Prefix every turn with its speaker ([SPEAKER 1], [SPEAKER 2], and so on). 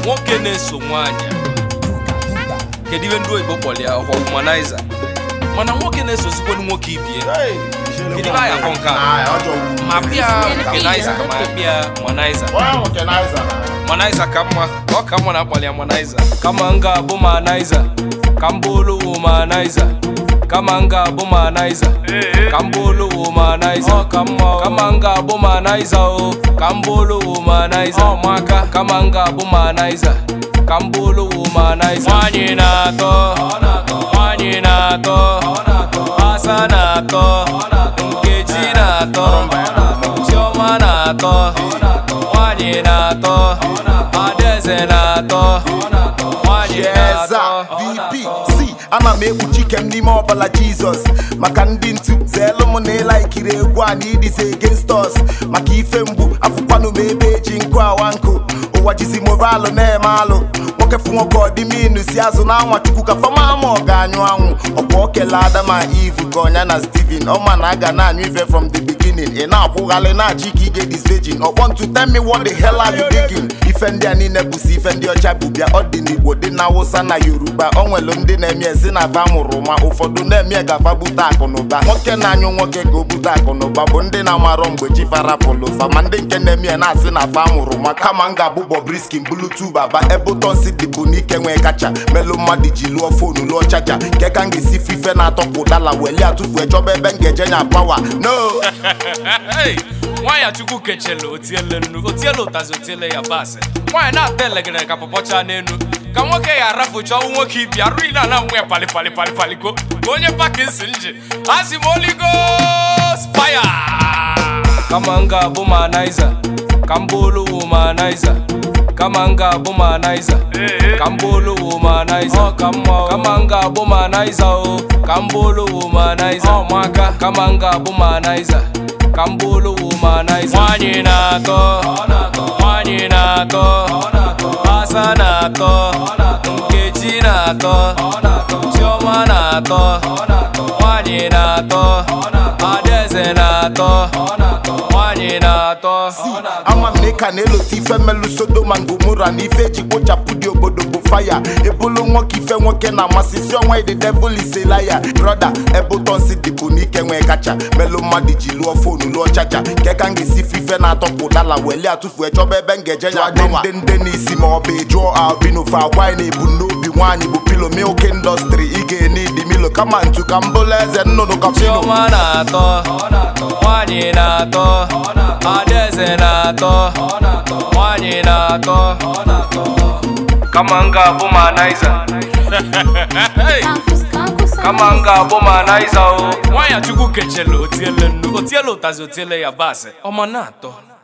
[SPEAKER 1] nwoke na-eso nwaanyị kedu ihe ndị oyibo kpọrọ ya ọkwa womanizer mana nwoke na-esozikwenu nwoke ibie kedu ihe anyị akọ nke a ma bịa womanizer ka ma bịa womanizer Manaiza ka mma ọ ka mma na-akpali ya Manaiza kama m ga-abụ Manaiza ka m bụrụ Womaniza kama m ga-abụ Manaiza ka m bụrụ Womaniza ọ ka mma kama m ga-abụ Manaiza o ka m bụrụ Womaniza ọ maka kama m ga-abụ Manaiza ka m bụrụ Womaniza nwanyị na-atọ nwanyị na-atọ asa na-atọ nkechi na-atọ chioma na-atọ nwanyị na-atọ adaeze na-atọ nwanyị
[SPEAKER 2] Eza
[SPEAKER 1] na-atọ
[SPEAKER 2] VP si ana m ekpuchi ike m n'ime ọbala Jizọs maka ndị ntu zeelu m na ịla ikiri egwu a na idize against us maka ife mgbu afụkwanụ m ebe eji nkụ awa nkụ ụwa jizi moralụ na-eme alụ nwoke fụ nwoke ọdịminu si azụ na anwa chukwu ka fama ama ọ ga-anyụ anwụ ọkwa okele adama ivu ka ọnya na steven ọma na aga na-anyụ ife from the beginning ị na-akwụghalị na-achị ka ige this virgin ọkpọ ntu tell me what the hell are you digging ife ndị a niile bụsi ife ndị ọcha bụ bịa ọ dị n'igbo dị na awụsa na yoruba o nwelu ndị na-eme ezi na aba mụrụ ma ụfọdụ na-eme gafa bute akụ na ụba nwoke na-anyụ nwoke ga o bute akụ na ụba bụ ndị na-amarọ mgbe chi farapụlụ fa ma ndị nke na-eme ya na-asị na afa mụrụ ma kama m ga-abụ Bobrisky bulutu baba ebe ụtọ nsị dịbụ n'ike nwee kacha melụ mmadụ ji lụọ fonu lụọ chaja nke ka m ga-esi fi ife na-atọpụ ụdala weli atụfu chọba ebe m ga-eje nya pawa no
[SPEAKER 1] Hey, nwaanyị chukwu kechele otiele nnu otiele ụtazi otiele ya basị nwaanyị na-ata elegere ka pọpọcha n'enu ka nwoke ya arafucha ọnwụ nwoke ibi arụ ile na nwe pali pali pali paliko ka onye pakinsin ji asị m oligos fire kama m ga-abụ Manaiza ka m bụrụ Womanizer kama m ga-abụ Manaiza ka m bụrụ Womanizer ọ ka mma kama m ga-abụ Manaiza o ka m bụrụ Womanizer ọ maka kama m ga-abụ Manaiza ka m bụrụ Womanizer nwanyị na-atọ nwanyị na-atọ asa na-atọ nkechi na-atọ chioma na-atọ nwanyị na-atọ adaeze na-atọ nwanyị na-atọ
[SPEAKER 2] ama m na ịka na-elote ife mmelụ sodoma ngomora na ife eji kpochapụ dị obodo bụ faya ebulu nwoke ife nwoke na-amasị si ọnwa the devil is a liar broda ebe ụtọ nsị dịbụ n'ike nwee kacha melụ mmadụ ji lụọ fonu lụọ chaja nke ka m ga-esi fi ife na-atọpụ ụdala weli atụfu chọba ebe m ga-eje ya gbawa ndị ndị n'isi ma ọ bụ jụọ albino fa agwa na ebu n'obi nwaanyị bụ pilo milk industry ị ga-ene idi milo kama ntu ka m bụrụ eze nnụnụ ka fino
[SPEAKER 1] chioma na-atọ nwanyị na-atọ adaeze na-atọ nwanyị na-atọ kama m ga-abụ Manaiza
[SPEAKER 3] Campus, campus,
[SPEAKER 1] kama m ga-abụ Manaiza o nwaanyị chukwu kechele otiele nnu otiele ụtazi otiele ya basị ọma na-atọ